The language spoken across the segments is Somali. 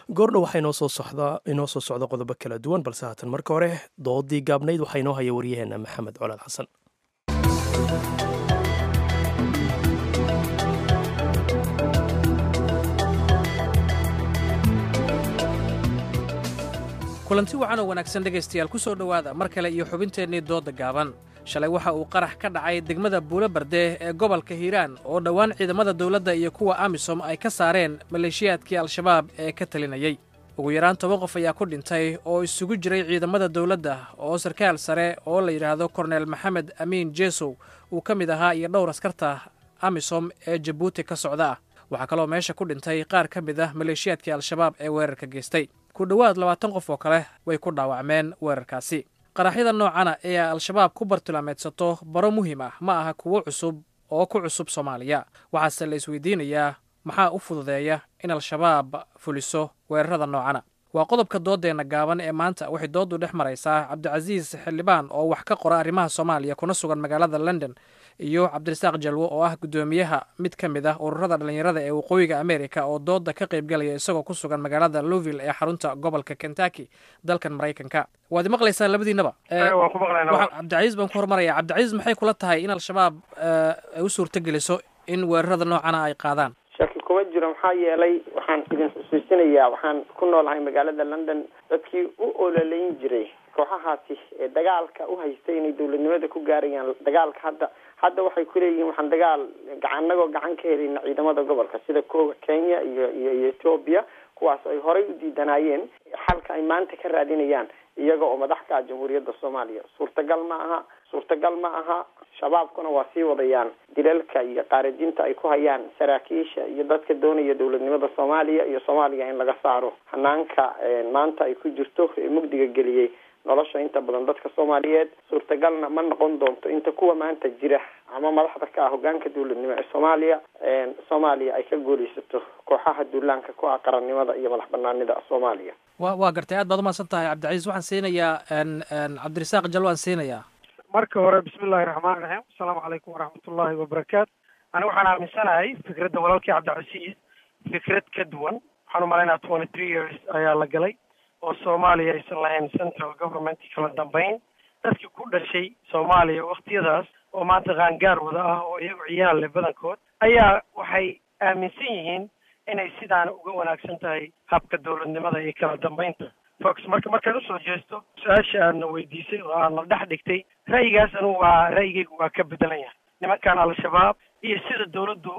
goordhow waxaa inoo soo socdaa inoo soo socda qodobo kala duwan balse haatan marka hore doodii gaabnayd waxaa inoo haya waryaheena maxamed colaad xasan kulanti wacan oo wanaagsan dhegaystayaal ku soo dhowaada mar kale iyo xubinteennii doodda gaaban shalay waxa uu qarax ka dhacay degmada buulo bardee ee gobolka hiiraan oo dhowaan ciidamada dawladda iyo kuwa amisom ay ka saareen maleeshiyaadkii al-shabaab ee ka talinayey ugu yaraan toban qof ayaa ku dhintay oo isugu jiray ciidamada dawladda oo sarkaal sare oo la yidhaahdo korneel maxamed amiin jeesow uu ka mid ahaa iyo dhowr askarta amisom ee jabuuti ka socda ah waxaa kaloo meesha ku dhintay qaar ka mid ah maleeshiyaadkii al-shabaab ee weerarka geystay ku dhowaad labaatan qof oo kale way ku dhaawacmeen weerarkaasi qaraxyada noocana ee al-shabaab ku bartilmaameedsato baro muhiim ah ma aha kuwo cusub oo ku cusub soomaaliya waxaase la isweydiinayaa maxaa u fududeeya in al-shabaab fuliso weerarada noocana waa qodobka dooddeenna gaaban ee maanta waxay dooddu dhex maraysaa cabdicasiis xildhibaan oo wax ka qora arrimaha soomaaliya kuna sugan magaalada london iyo cabdirasaaq jalwo oo ah guddoomiyaha mid ka mid ah ururada dhallinyarada ee waqooyiga amerika oo doodda ka qaybgalaya isagoo ku sugan magaalada louvill ee xarunta gobolka kentucky dalkan maraykanka waad imaqlaysaan labadiinaba cabdicasiis baan ku hormaraya cabdicasiis maxay kula tahay in al-shabaab ay u suurto geliso in weerarada noocana ay qaadaan shaki kuma jiro maxaa yeelay waxaan idin xusuusinayaa waxaan ku noolahay magaalada london dadkii u ololeyn jiray kooxahaasi ee dagaalka u haystay inay dawladnimada ku gaarayaan dagaalka hadda hadda waxay kuleeyihiin waxaan dagaal anagoo gacan ka helayna ciidamada gobolka sida kowa kenya iyo iyo iyo ethoobia kuwaas ay horay u diidanaayeen xalka ay maanta ka raadinayaan iyaga oo madax ka ah jamhuuriyadda soomaaliya suurtagal ma aha suurtagal ma aha shabaabkuna waa sii wadayaan dilalka iyo qaarajinta ay ku hayaan saraakiisha iyo dadka doonaya dawladnimada soomaaliya iyo soomaaliya in laga saaro hanaanka maanta ay ku jirto ee mugdiga geliyey nolosha inta badan dadka soomaaliyeed suurtagalna ma noqon doonto inta kuwa maanta jira ama madaxda ka ah hogaanka dawladnimo ee soomaaliya soomaaliya ay ka guulaysato kooxaha duulaanka ku ah qarannimada iyo madax banaanida soomaaliya wa waa gartay aad baad umahadsan tahay cabdicasiis waxaan siinayaa cabdirasaaq jal waan siinayaa marka hore bismillahi raxmaan raxiim asalaamu calaykum waraxmatullahi wabarakaatu ani waxaan aaminsanahay fikradda walaalkii cabdicasiis fikrad ka duwan waxaan umalaynaa twenty three years ayaa la galay oo soomaaliya aysan lahayn central government kala dambeyn dadkii ku dhashay soomaaliya waktiyadaas oo maanta qaangaar wada ah oo iyagu ciyaal leh badankood ayaa waxay aaminsan yihiin inay sidaana uga wanaagsan tahay habka dawladnimada iyo kala dambeynta fox marka markaad usoo jeesto su-aasha aadna weydiisay oo aadna dhex dhigtay ra'yigaas anugu waa ra'yigaygu waa ka bedelan yahay nimankan al-shabaab iyo sida dawladdu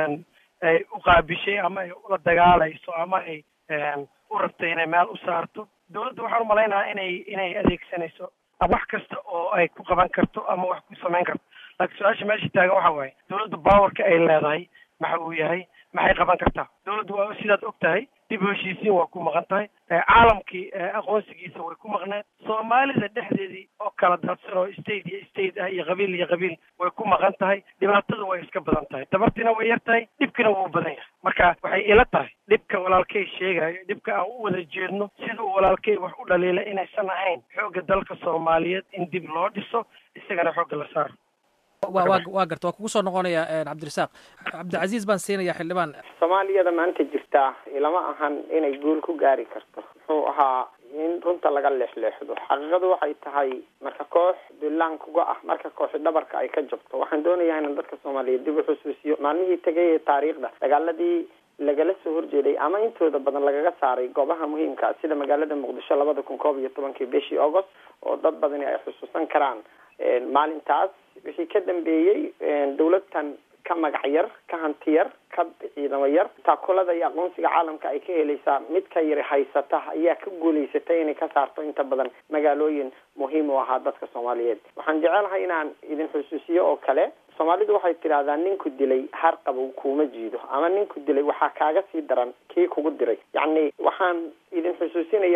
ay u qaabishay ama ay ula dagaalayso ama ay u rabtay inay meel u saarto dawladdu waxaan umalaynahaa inay inay adeegsanayso wax kasta oo ay ku qaban karto ama wax ku samayn karto laakiin su-aasha meesha taagan waxa waaye dawladdu powerka ay leedahay maxa uu yahay maxay qaban kartaa dawladdu waa sidaad og tahay dib u heshiisiin waa ku maqan tahay caalamkii aqoonsigiisa way ku maqneen soomaalida dhexdeedii oo kala daadsan oo state iyo state ah iyo qabiil iyo qabiil way ku maqan tahay dhibaatada way iska badan tahay dabartiina way yar tahay dhibkina wuu badan yahay marka waxay ila tahay dhibka walaalkay sheegayo dhibka aan u wada jeedno sida uu walaalkay wax u dhaliila inaysan ahayn xoogga dalka soomaaliyeed in dib loo dhiso isagana xoogga la saaro wa wa waa garta waa kugu soo noqonaya cabdirasaaq cabdicasiis baan siinaya xildhibaan soomaaliyada maanta jirtaa ilama ahan inay guul ku gaari karto muxuu ahaa in runta laga leexleexdo xaqiiqadu waxay tahay marka koox dulaan kuga ah marka kooxi dhabarka ay ka jabto waxaan doonayaa inaan dadka soomaaliyeed dib u xusuusiyo maalmihii tegay ee taariikhda dagaaladii lagala soo horjeeday ama intooda badan lagaga saaray goobaha muhiimka sida magaalada muqdisho labada kun koob iyo tobankii bishii august oo dad badani ay xusuusan karaan maalintaas wixii ka dambeeyey dawladtan ka magac yar ka hanti yar ka ciidamo yar taakulada iyo aqoonsiga caalamka ay ka helaysaa mid ka yari haysata ayaa ka guulaysatay inay ka saarto inta badan magaalooyin muhiim u ahaa dadka soomaaliyeed waxaan jecelahay inaan idin xusuusiyo oo kale soomaalidu waxay tidhaahdaa ninku dilay har qabow kuuma jiido ama ninku dilay waxaa kaaga sii daran kii kugu diray yacni waxaan idin xusuusinayaa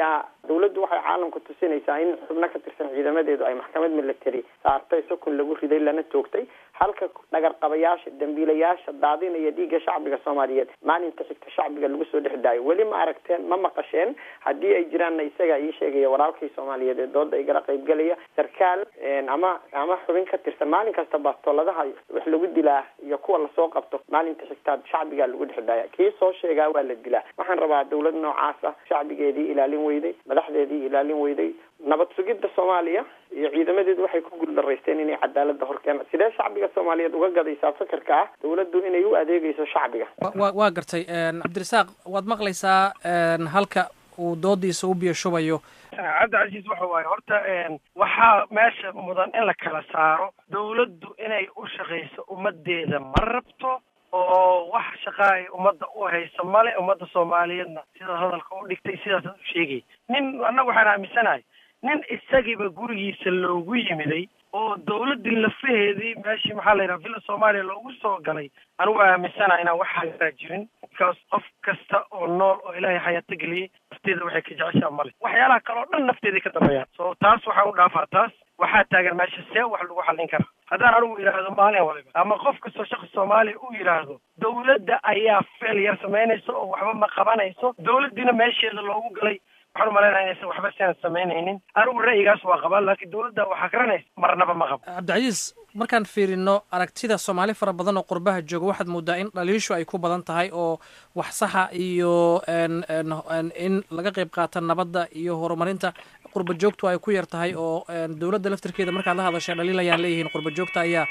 dawladdu waxay caalamka tusinaysaa in xubno ka tirsan ciidamadeedu ay maxkamad military saartay sokon lagu riday lana toogtay halka dhagarqabayaasha dambiilayaasha daadinaya dhiigga shacbiga soomaaliyeed maalinta xigta shacbiga lagu soo dhex daayo weli ma aragteen ma maqasheen haddii ay jiraanna isaga ii sheegaya walaalkii soomaaliyeed ee dooda igala qaybgelaya sarkaal ama ama xubin ka tirsan maalin kasta bastooladaha wax lagu dilaa iyo kuwa lasoo qabto maalinta xigtaad shacbigaa lagu dhex daaya kii soo sheegaa waa la dilaa waxaan rabaa dawlad noocaas ah shacbigeedii ilaalin weyday madaxdeedii ilaalin weyday nabad sugidda soomaaliya iyo ciidamadeedu waxay ku guuldaraysteen inay cadaalada horkeenaan sidee shacbiga soomaaliyeed uga gadaysaa fikirka ah dawladdu inay u adeegayso shacbiga wa waa gartay cabdirasaaq waad maqlaysaa halka uu doodiisa u biyo shubayo cabdicasiis waxa waaye horta waxaa meesha mudan in la kala saaro dawladdu inay u shaqayso ummadeeda ma rabto oo wax shaqa ay ummadda u hayso male ummadda soomaaliyeedna sidaad hadalka u dhigtay sidaasaad u sheegay nin annaga waxaan aaminsanahay nin isagiiba gurigiisa loogu yimiday oo dawladdii lafaheedii meeshii maxaa la yidhaha villa soomaaliya loogu soo galay anigu aaminsanaha inaan wax hagaraa jirin bikaas qof kasta oo nool oo ilaahay xayaato geliyey nafteeda waxay ka jeceshaa male waxyaalaha kale oo dhan nafteeday ka dambeeyaan so taas waxaa u dhaafaa taas waxaa taagan meesha see wax lagu xallin karaa haddaan anigu yidhaahdo maalin waliba ama qof kastoo shaqsi soomaaliya uu yidhaahdo dawladda ayaa feel yar samaynaysa oo waxba ma qabanayso dawladdiina meesheeda loogu galay waxaan umalaynaya inaysan waxba sian samaynaynin anigu ra'yigaas waa qabaa laakiin dawladda waxaa garanaysa marnaba ma qabo cabdicasiis markaan fiirino aragtida soomaali fara badan oo qurbaha jooga waxaad moodaa in dhaliishu ay ku badan tahay oo wax saxa iyo in laga qayb qaata nabadda iyo horumarinta qurba joogtu ay ku yar tahay oo dawladda laftirkeeda markaad la hadashay dhaliil ayaan leeyihiin qurba joogta ayaa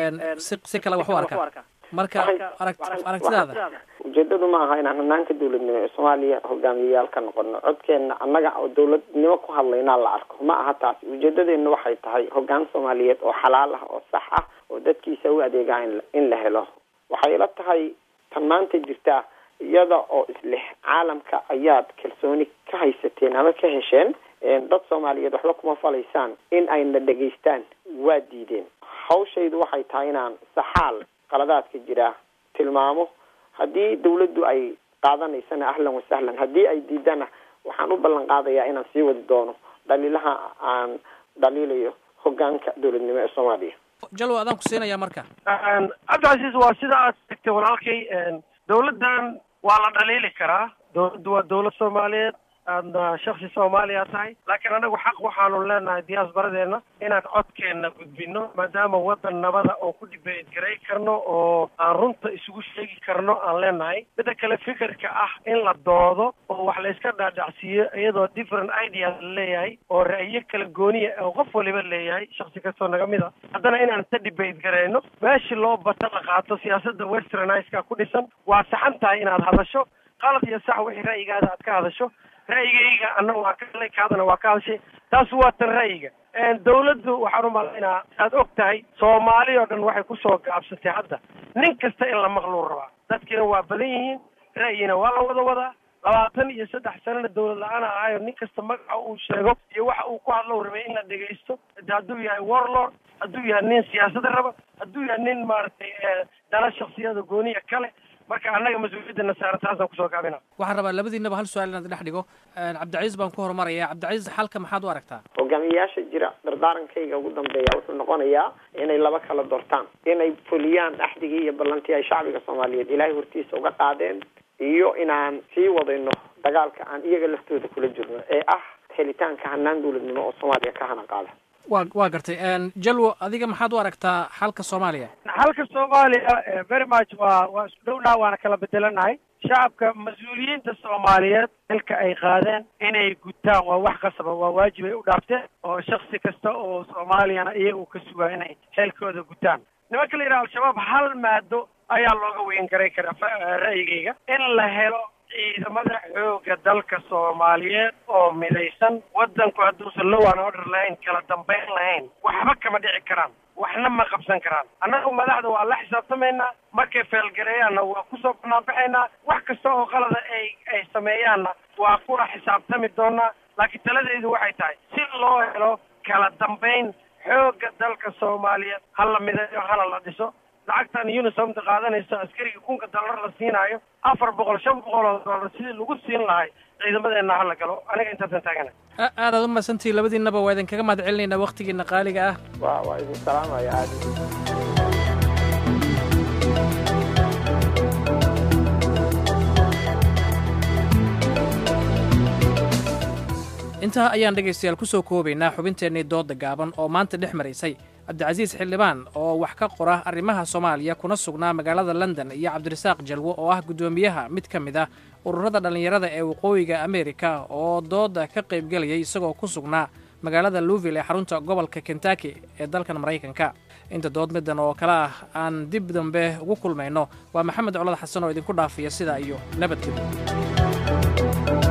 si si kale wax u arka marka arag aragtidaada ujeedadu ma aha inaan hanaanka dawladnimo ee soomaaliya hogaamiyayaal ka noqono codkeenna annaga oo dawladnimo ku hadlaynaa la arko ma aha taasi ujeedadeena waxay tahay hogaan soomaaliyeed oo xalaal ah oo sax ah oo dadkiisa u adeegaa in la helo waxay la tahay tan maanta jirtaa iyada oo isleh caalamka ayaad kalsooni ka haysateen ama ka hesheen dad soomaaliyeed waxba kuma falaysaan in ayna dhegaystaan waa diideen hawshaydu waxay tahay inaan saxaal qaladaadka jira tilmaamo haddii dawladdu ay qaadanaysana ahlan wasahlan haddii ay diidana waxaan u ballan qaadayaa inaan sii wadi doono dhaliilaha aan dhaliilayo hogaanka dawladnimo ee soomaaliya jalwa adaan ku siinaya marka cabdicasiis waa sida aad sheegtay walaalkay dawladdan waa la dhaliili karaa dawladdu waa dawlad soomaaliyeed aadna shaksi soomaaliya tahay laakiin anagu xaq waxaanu leenahay diyaasbaradeena inaan codkeenna gudbino maadaama waddan nabada oo ku dibeyt garay karno oo aan runta isugu sheegi karno aan leenahay midda kale fikirka ah in la doodo oo wax layska dhaadhacsiiyo iyadoo different ideas la leeyahay oo ra'yo kala gooniya oo qof waliba leeyahay shaksi kastoo naga mid a haddana inaan ta dibeyt garayno meeshii loo bata la qaato siyaasadda westerniska ku dhisan waa saxan tahay inaad hadasho qalad iyo sax wixii ra'yigaada aad ka hadasho ra'yigayga anna waa ka hadlay kaadana waa ka hadashay taas waa tan ra'yiga dawladdu waxaan umalaynaa aad og tahay soomaali oo dhan waxay kusoo gaabsatay hadda nin kasta in la maqluu rabaa dadkiina waa badan yihiin ra'yina waa la wada wadaa labaatan iyo saddex sanana dawlad la-aan ahaayo nin kasta magaca uu sheego iyo waxa uu ku hadlo rabay in la dhegaysto hadduu yahay warlord hadduu yahay nin siyaasada raba hadduu yahay nin maaragtay dana shaksiyada gooniya kale marka annaga mas-uuliyadana saara taasaan kusoo gaabina waxaan rabaa labadiinaba hal su-aal inaad dhex dhigo cabdicasiis baan ku horumaraya cabdicasiis xalka maxaad u aragtaa hogaamiyayaasha jira dardaarankayga ugu dambeeya wuxuu noqonayaa inay laba kala doortaan inay fuliyaan axdigii iyo ballantii ay shacbiga soomaaliyeed ilaahay hortiisa uga qaadeen iyo inaan sii wadayno dagaalka aan iyaga laftooda kula jirno ee ah helitaanka hanaan dawladnimo oo soomaaliya ka hana qaada wa waa gartay jalwo adiga maxaad u aragtaa xalka soomaaliya xalka soomaaliya very much waa waa isku dhowdhaa waana kala bedelanahay shacabka mas-uuliyiinta soomaaliyeed xilka ay qaadeen inay gutaan waa wax qasaba waa waajib ay u dhaafteen oo shaksi kasta oo soomaaliyana iyaga ka sugaa inay xilkooda gutaan nimanka la yidhaha al-shabaab hal maado ayaa looga weyn garay karaa ra'yigayga in la helo ciidamada xooga dalka soomaaliyeed oo midaysan waddanku hadduusan low an order lahayn kala dambayn lahayn waxba kama dhici karaan waxna ma qabsan karaan annagu madaxda waa la xisaabtamaynaa markay feelgareeyaanna waa kusoo banaanbaxaynaa wax kasta oo qalada ay ay sameeyaanna waa kula xisaabtami doonaa laakiin taladeedu waxay tahay si loo helo kala dambayn xooga dalka soomaaliyeed ha la midayo hana la dhiso lacagtan unisomta qaadanayso askariga kunka dollar la siinaayo afar boqol shan boqol oo dollar sidii lagu siin lahay ciidamadeenna hala galo aniga intaasaan taagana aadaad u mahadsantihi labadiinaba waa idinkaga mahad celinaynaa wakhtigiina qaaliga ah wa waa idin salaamaya aad intaa ayaan dhegaystayaal ku soo koobaynaa xubinteennii doodda gaaban oo maanta dhex maraysay cabdicasiis xildhibaan oo wax ka qora arrimaha soomaaliya kuna sugnaa magaalada london iyo cabdirasaaq jalwo oo ah guddoomiyaha mid ka mid ah ururada dhallinyarada ee waqooyiga ameerika oo doodda ka qaybgelayay isagoo ku sugnaa magaalada louville ee xarunta gobolka kentucky ee dalkan maraykanka inta dood middan oo kale ah aan dib dambe ugu kulmayno waa maxamed colad xasan oo idinku dhaafiya sidaa iyo nabadgelyo